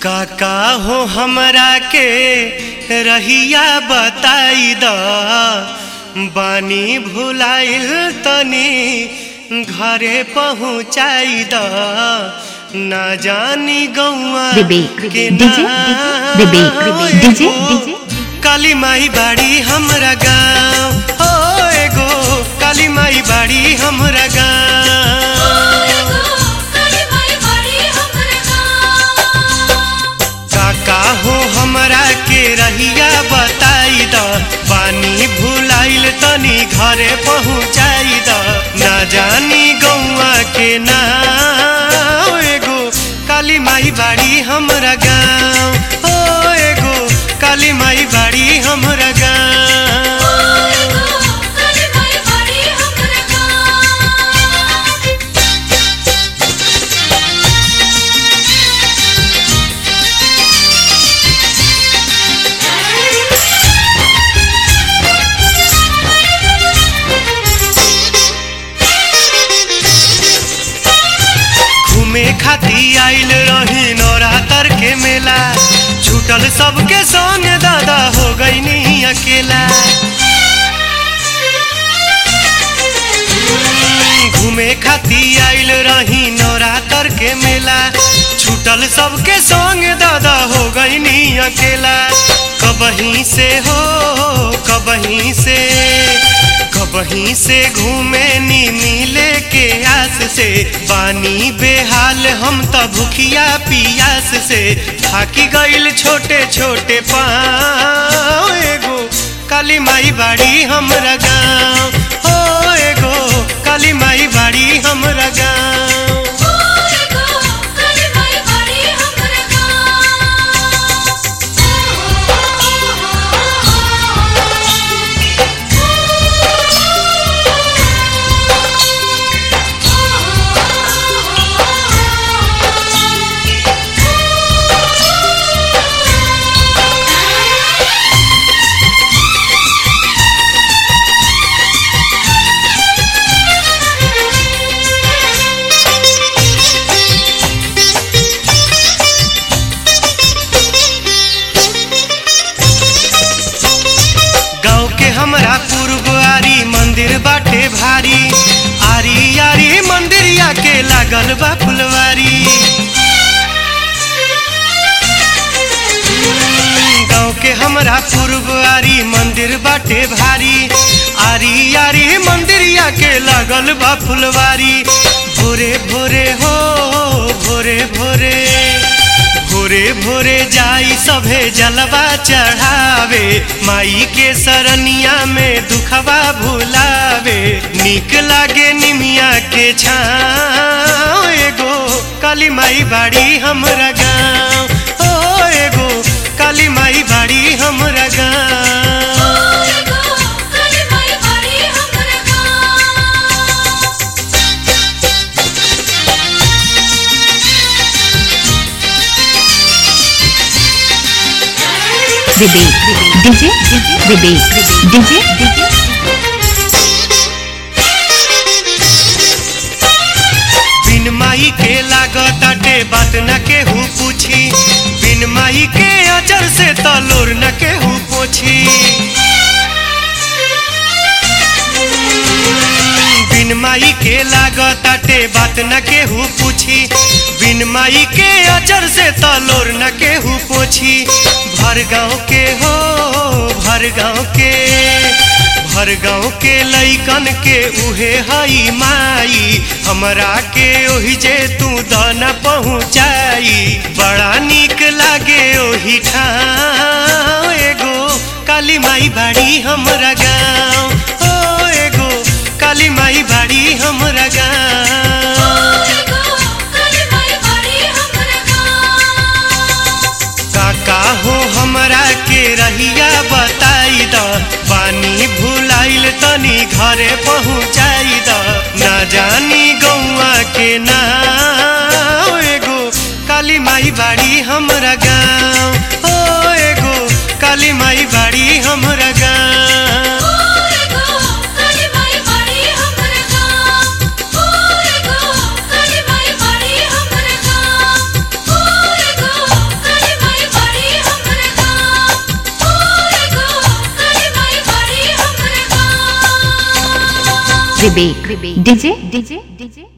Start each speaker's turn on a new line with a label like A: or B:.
A: काका हो हमरा के रहिया बताई द बानी भुलाइल तनी घरे पहुँचाई द ना जानी गौआ
B: विवेक,
A: के
B: डीजे,
A: ना
B: विवेक, डीजे,
A: एगो
B: डीजे।
A: काली माई बाड़ी हमरा गाँव हो एगो काली माई बाड़ी हमरा गाँव काका हो हमरा के रहिया बताई द पानी भुलाइल तनी घरे पहुँचाई द ना जानी गौआ के ना एगो काली माई बाड़ी हमरा गाँव हो एगो काली माई बाड़ी हमरा गाँव घूमे खाती आइल रही नवरात्र के मेला छूटल सबके संग दादा हो गई नहीं अकेला घूमे खाती आइल रही नवरात्र के मेला छूटल सबके संग दादा हो गई नहीं अकेला कबहीं से हो कबहीं से कबहीं से घूमे नी मिले के आस से पानी बेहाल हम त भूखिया पियास से थाकी गइल छोटे छोटे पाँव एगो काली माई बाड़ी हमरा गाँव हो एगो काली माई बाड़ी हमरा गाँव गाँव के हमरा पूर्वारी मंदिर बाटे भारी आरी आरी मंदिरिया के लागल बा फुलवारी गाँव के हमरा पूर्वारी मंदिर बाटे भारी आरी आरी मंदिरिया के लागल बा फुलवारी भोरे भोरे हो भोरे भोरे भोरे भोरे जाई सभे जलवा चढ़ावे माई के सरनिया में दुखवा भुलावे निक लागे निमिया के छाँव एगो काली माई बाड़ी हमरा गाँव ओ एगो काली माई बाड़ी हमरा गाँव
B: विवेक डीजे विवेक डीजे
A: बिन माई के लागताटे बात न केहू पूछी बिन माई के अजर से तलोर न केहू पोछी बिन माई के लागताटे बात न केहू पूछी बिन माई के अजर से तलोर न केहू पोछी भर गाँव के हो भर गाँव के भर गाँव के लैकन के उहे हई माई हमरा के ओहि जे तू दाना पहुँचाई बड़ा निक लागे ओहि ठाम एगो काली माई बाड़ी हमरा गाँव ओ एगो काली माई बाड़ी हमरा गाँव काका हो हमरा के रहिया बताई द पानी भुलाइल तनी घरे पहुँचाई द ना जानी गौआ के ना एगो काली माई बाड़ी हमरा गाँव ओ एगो काली माई बाड़ी हमरा गाँव
B: विवेक डीजे डीजे डीजे